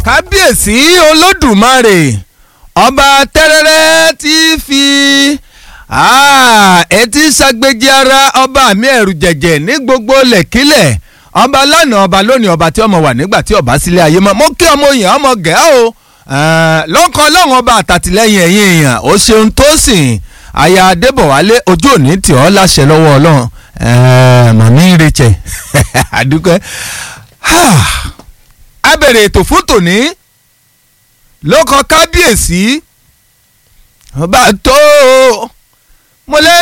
kábíyèsí olódùmarè ọba tẹ́rẹ́rẹ́ tí fi etí ṣàgbéjì ara ọba mi ẹ̀rù jẹ̀jẹ̀ ní gbogbo lẹ̀kílẹ̀ ọba lánàá ọba lónìí ọba tí ọmọ wà nígbà tí ọba sílé ayé mọ́ mo kí ọmọ yẹn ọmọ gẹ̀ẹ́ o lọ́kàn ọlọ́run ọba àtàtìlẹ́yìn ẹ̀yìn èèyàn ó ṣeun tó sìn aya adébọ̀wálé ojú òní tì ọ́ láṣẹ lọ́wọ́ ọlọ́run màmí rachel àdúgbò a bẹ̀rẹ̀ ètò fún tòní ló kọ kábíyèsí ọba tó mo lẹ́